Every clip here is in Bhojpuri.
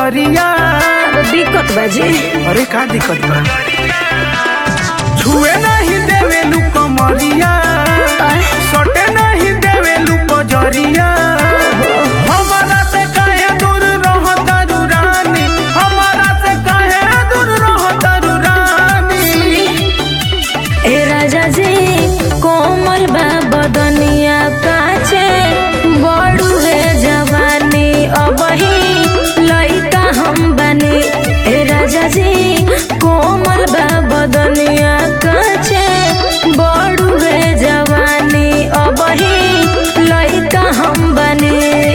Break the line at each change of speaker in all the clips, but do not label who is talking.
नजरिया
दिक्कत बाजी
अरे का दिक्कत बा छुए नहीं देवे लू कमरिया सटे नहीं देवे लू कजरिया हमारा से काहे दूर रह तारू रानी हमारा से काहे दूर रह तारू रानी
ए राजा जी कोमल बा बदनिया काचे बड़ू है जवानी अबही लइका हम बनी ए राजा जी कोमल बा बदनिया काचे बड़ू है जवानी अबही लइका हम बनी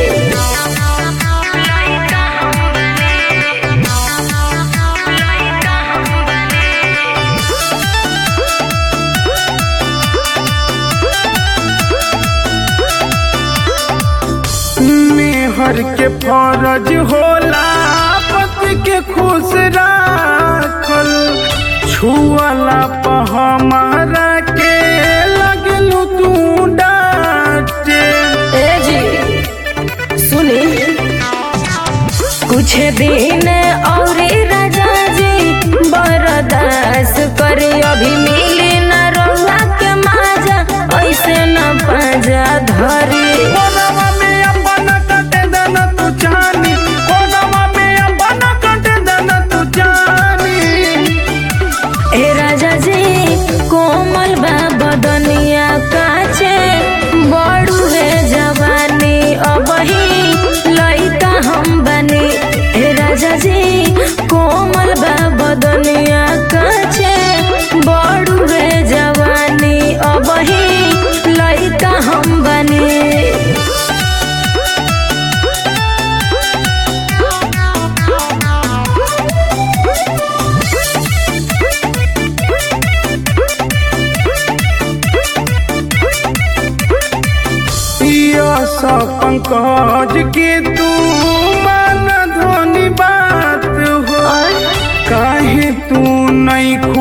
मेहर के फरज होला पति के खुश राखल छुअला प हमारा के लगलू तू डांटे
ए जी सुनी कुछ दिन और राजा जी बर्दाश्त करी अभी मिली न रउआ के माजा ऐसे न पाजा धरी
कोनवा में अपन कटे दन तू जानी कोनवा में अपन कटे दन तू जानी
ए राजा जी कोमल बा बदनिया काचे बड़ू है जवानी अबही लइका हम बनी ए राजा जी कोमल बा बदनिया काचे बड़ू है जवानी अबही लइका हम बनी
यस पंकज के तू मान धोनी बात हो काहे तू नहीं